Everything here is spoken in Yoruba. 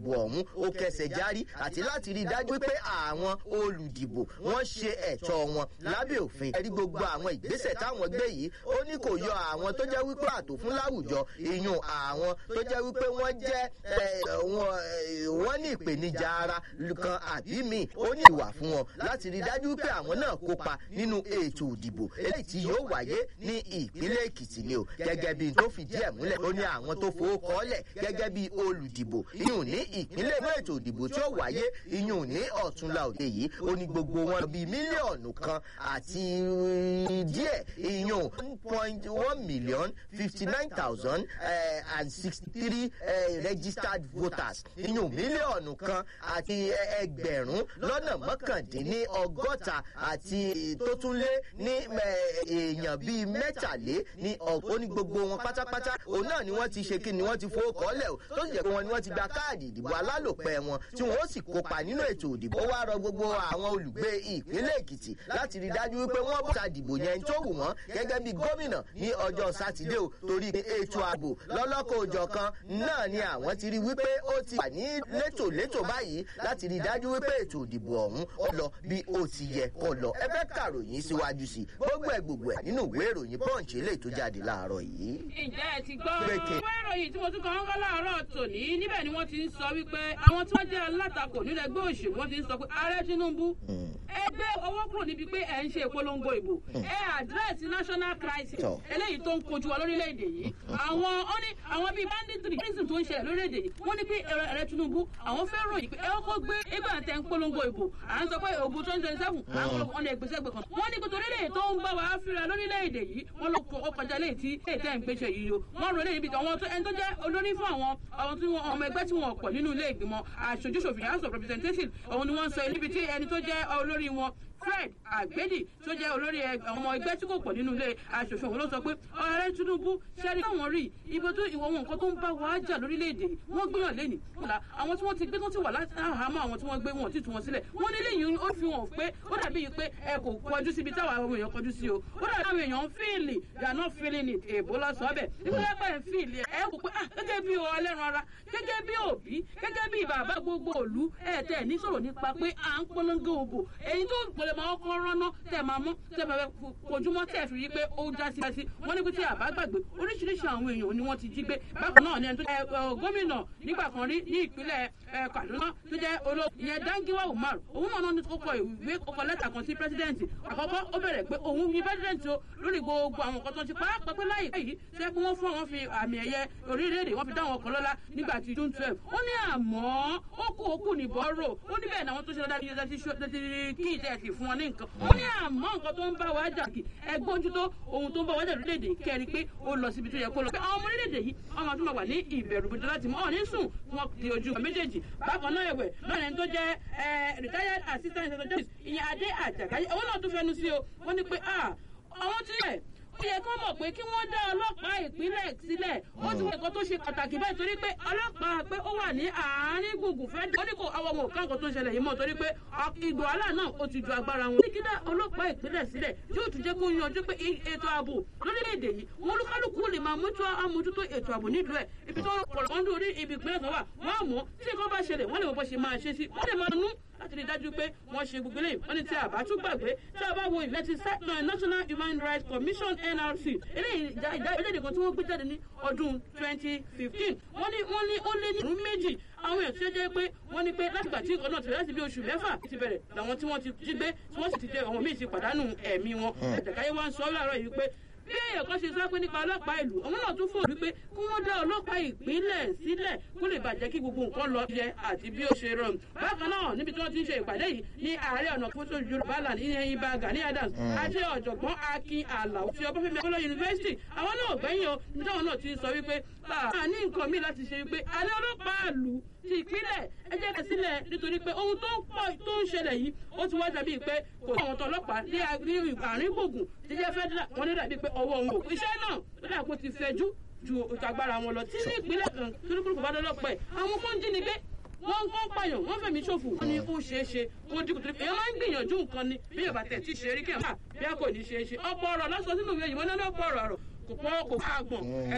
ìdìbò ọ̀hún ó kẹsẹ̀ járí àti láti rí i dájú pé àwọn olùdìbò wọ́n ṣe ẹ̀tọ́ wọn lábẹ́ òfin ẹ̀rí gbogbo àwọn ìgbésẹ̀ táwọn gbé yìí ó ní kò yọ àwọn tó jẹ́ wípé àtò fún láwùjọ ìyún àwọn tó jẹ́ wípé wọ́n jẹ́ wọ́n ní ìpèníjà ara kan àbí míì ó ní ìwà fún wọn láti rí i dájú pé àwọn náà kópa nínú ètò ìdìbò eléyìí tí yóò wáyé ní ìpínlẹ̀ èkìtì ni o gẹ́gẹ́ bí tó fìdí ẹ̀ múlẹ̀ ó ní àwọn tó fowó kọ́lẹ̀ gẹ́gẹ́ bí olùdìbò ìyún ní ìpínlẹ̀ fún ètò ìdìbò tí ó wáyé ìyún ní ọ̀túnla òde yìí ó ní gbogbo wọn bíi mílíọ̀nù kan àti díẹ̀ ìyún one point one million fifty nine thousand and sixty three registered voters ìyún mílíọ̀nù kan àti ẹgbẹ̀rún lọ́nà mọ́kàndínní ọgọ́ta àti tó tún lé ní èèyàn bíi mẹ́tàlé ní ọ̀pọ̀ ní gbogbo wọn pátápátá òun náà ni wọ́n ti ṣe kí ni wọ́n ti fowó kọ́lẹ̀ o tó sì jẹ́ pé wọn ni wọ́n ti gba káàdì ìdìbò alálòpẹ́ wọn tí wọ́n ó sì kópa nínú ètò ìdìbò ó wá rọ gbogbo àwọn olùgbé ìpínlẹ̀ èkìtì láti rí dájú wípé wọ́n bọ́ ta dìbò yẹn tó wù wọ́n gẹ́gẹ́ bí gómìnà ní ọjọ́ sátidé o torí ètò ààbò lọ́lọ́kọ̀ òjọ̀ kan náà ni àwọn ti rí wípé ó ti wà ní létòlétò báyìí láti rí dájú wípé ètò ìdìbò ọ̀hún ó lọ bí ó ti yẹ kó lọ ẹ fẹ́ kàròyìn síwájú sí gbogbo ẹ̀ gbogbo ẹ̀ nínú ìwé ìròyìn punch eléyìí tó jáde láàárọ̀ yìí. ǹjẹ́ ẹ ti gbọ́ ìwé ìròyìn tí mo tún kàn ń wá láàárọ̀ tòní níbẹ̀ ni wọ́n ti ń sọ wípé àwọn tí wọ́n jẹ́ alátakò nílẹ̀ ẹgbẹ́ òṣèlú wọ́n ti ń sọ pé ààrẹ tinubu ẹgbẹ́ owó kúrò níbi pé ẹ̀ ń ṣe ìpolongo ìbò ẹ àdírẹ́sì national crisis eléyìí tó ń kojú wa lórílẹ̀‐èdè yìí àwọn ó ní àwọn bíi banditry terrorism tó ń ṣẹlẹ̀ lórílẹ̀‐èdè yìí wọ́n ní pé ààrẹ tinubu àwọn fẹ́ ròyìn pé ẹ kọ́kọ́ gbé ẹgbẹ́ àtẹ̀ ń polongo ìbò à ń sọ pé òbú twenty twenty seven àwọn ọ̀nà ìgbésẹ̀ gbẹ̀ kan wọ́n ní kó torílẹ̀ tó ń bá wa fíra lórílẹ̀‐èdè yìí wọ́n ló kọ ọkọjà léyìí tí èyí tẹ́ ń gbéṣẹ́ yìí o wọ́n rò léyìí bí àwọn tó ẹni tó jẹ́ olórí fún àwọn àwọn tí wọ́n ọmọ ẹgbẹ́ tí wọ́n pọ̀ nínú ilé ìgbìmọ̀ aṣojúṣòfin house of representatives òun ni wọ́n sọ níbi tí ẹni tó jẹ́ olórí wọn fred agbedi tó jẹ́ olórí ọmọ ẹgbẹ́ tí kò pọ̀ nínú ilé aṣòfin òun ló sọ pé ọ̀rẹ́ tinubu ṣẹ́rí káwọn rí ibo tó ìwọ wọn nǹkan tó ń bá wa jà lórílẹ̀‐èdè wọ́n gbìyàn lẹ́nì kọ́lá àwọn tí wọ́n ti gbé tó ti wà láhàámọ́ àwọn tí wọ́n gbé wọn ò tí tú wọn sílẹ̀ wọ́n ní lẹ́yìn ó fi hàn pé ó dàbí yìí pé ẹ kò kọjú síbi táwọn àwọn èèyàn kọjú sí o ó dàbí àwọn èèyàn ń fíìlì they are not feeling it èèbó lọ́sọ̀ọ́ bẹ̀ nígbà pẹ́ ń fíìlì ẹ kò pé ah gẹ́gẹ́ bí ọlẹ́ran ara gẹ́gẹ́ bí òbí gẹ́gẹ́ bí bàbá gbogbo òlu ẹ̀ tẹ̀ ní sọ̀rọ̀ nípa pé à ń polongo òbò èyí tó pèlè máa kọ́ rọ́nà tẹ̀ máa mú tẹ̀ máa kojúmọ́ tẹ̀ fi rí pé ó já sí sí wọ́n ní pé tí àbá gbàgbé oríṣiríṣi àwọn èèyàn ni wọ́n ti jí gbé bákan náà ni ẹni tó jẹ́ gómìnà nígbà kan rí ní ìpínlẹ̀ kaduna tó jẹ́ olóògùn ìyẹn dangiwa umar òun náà ní ó kọ ìwé ó kọ lẹ́tà kan sí pírẹsidẹ́ǹtì àkọ́kọ́ ó bẹ̀rẹ̀ pé òun ní pírẹsidẹ́ǹtì o lórí gbogbo àwọn nǹkan tó ti pàápàá pé láyé yìí ṣé kí wọ́n fún àwọn fi àmì ẹ̀yẹ orílẹ̀-èdè wọ́n fi dá àwọn kan lọ́lá nígbà tí june twelve ó ní àmọ́ ó kú ó kù ní bọ́rọ̀ ó ní bẹ́ẹ̀ ni àwọn tó ṣe dáadáa ní yẹn ti kí ìtẹ́ ti fún wọn ní nǹkan ó ní àmọ́ nǹkan tó ń bá wa jà kì ẹgbọ́n ojú tó ohun tó ń bá wa jà lórílẹ̀‐èdè kẹrin pé ó lọ síbi tó yẹ kó lọ pé àwọn ọmọ orílẹ̀‐èdè yìí ọmọ tó máa wà ní ìbẹ̀rù bùdó láti mọ́ ọ̀ ní sùn wọn di ojú méjèèjì bákan náà ẹ̀wẹ̀ lọ́nà tó jẹ́ retired assistant inspector justice ìyẹn adé àjàkáyé òun náà tún fẹnu sí o wọ́n ní pé àwọn tí yẹ ó yẹ kó mọ̀ pé kí wọ́n dá ọlọ́pàá ìpínlẹ̀ sílẹ̀ ó ti wọ́n ẹ̀kọ́ tó ṣe pàtàkì bẹ́ẹ̀ torí pé ọlọ́pàá pé ó wà ní àárín gbùngbùn fẹ́ ó ní kó àwọn ọmọ òkà nǹkan tó ń ṣẹlẹ̀ yìí mọ̀ torí pé ìgbò àlà náà ó ti ju agbára wọn. kí dá ọlọ́pàá ìpínlẹ̀ sílẹ̀ yóò tún jẹ́ kó yanjú pé ètò ààbò lórílẹ̀‐èdè yìí wọn olúkálùkù lè máa mójútó àmójútó ètò ààbò nílùú ẹ̀ ibi tó pọ̀lọ́pọ̀ ń dórí ibi ìpínlẹ̀ kan wà wọ́n á mọ̀ tí nǹkan bá ṣẹlẹ̀ wọ́n lè mọ̀ bó ṣe máa ṣe sí wọ́n lè máa nú láti rí i dájú pé wọ́n ṣe gbogbo eléyìí wọ́n ní tí a bá tún gbàgbé tí a bá wo ìwé ti national human rights commission nrc eléyìí ìjà ìjà ìjáde kan tí wọ́n gbé jáde ní ọdún twenty fifteen wọ́n ní wọ́n ní ó lé ní ìrún méjì àwọn èèyàn tí ó jẹ́ pé wọ́n ní pé látìgbà tí nǹkan náà ti bẹ̀rẹ̀ láti bí oṣù mẹ́fà ti bẹ̀rẹ̀ làwọn tí wọ́n ti jí gbé tí wọ́n sì ti tẹ àwọn míì ti pàdánù ẹ̀mí wọn àjàkáyé wa ń sọ láàárọ̀ yìí pé bí èèyàn kan ṣe sọ pé nípa ọlọ́pàá ìlú òun náà tún fòrò wípé kí wọ́n dá ọlọ́pàá ìpínlẹ̀ sílẹ̀ kó lè bàjẹ́ kí gbogbo nǹkan lọ yẹ àti bí ó ṣe rọrùn. bákan náà níbi tí wọ́n ti ń ṣe ìpàdé yìí ní ààrẹ ọ̀nà fótó yorùbá land ní ibà gani adams àti ọ̀jọ̀gbọ́n akin alau ti ọbáfẹ́mi akọ́lọ́ yunifásitì àwọn náà gbẹ̀yìn o níbi táwọn náà ti ń sọ wípé a ní nǹkan míì láti ṣe wípé alẹ́ ọlọ́pàá ìlú ti ìpínlẹ̀ ẹ jẹ́ ká sílẹ̀ nítorí pé ohun tó ń pọ̀ tó ń ṣẹlẹ̀ yìí ó ti wá dàbí pé kò sí àwọn tọlọ́pàá ní àárín gbùngbùn ti jẹ́ fẹ́dúrà wọn ní dàbí pé ọwọ́ wọn ò iṣẹ́ náà ó dà kó ti fẹjú ju ìtagbára wọn lọ tí ní ìpínlẹ̀ kan torípùrùkù bá dọ́lọ́pọ̀ ẹ̀ àwọn kan jí ni gbé wọ́n ń kọ́ pààyàn wọ́n fẹ̀mí ṣòfò wọ́n ní ó ṣeé ṣe kó dínkù torí èèyàn máa ń gbìyànjú nǹkan ni bí yorùbá tẹ̀ tí ṣe rí kí ẹ̀ máa bí a kò ní ṣeé ṣe ọ̀pọ̀ ọ̀rọ̀ lọ́sọ̀ sínú ìwé yìí wọ́n ní ọ̀pọ̀ ọ̀rọ̀ kò pọ̀ kò fà gbọ̀n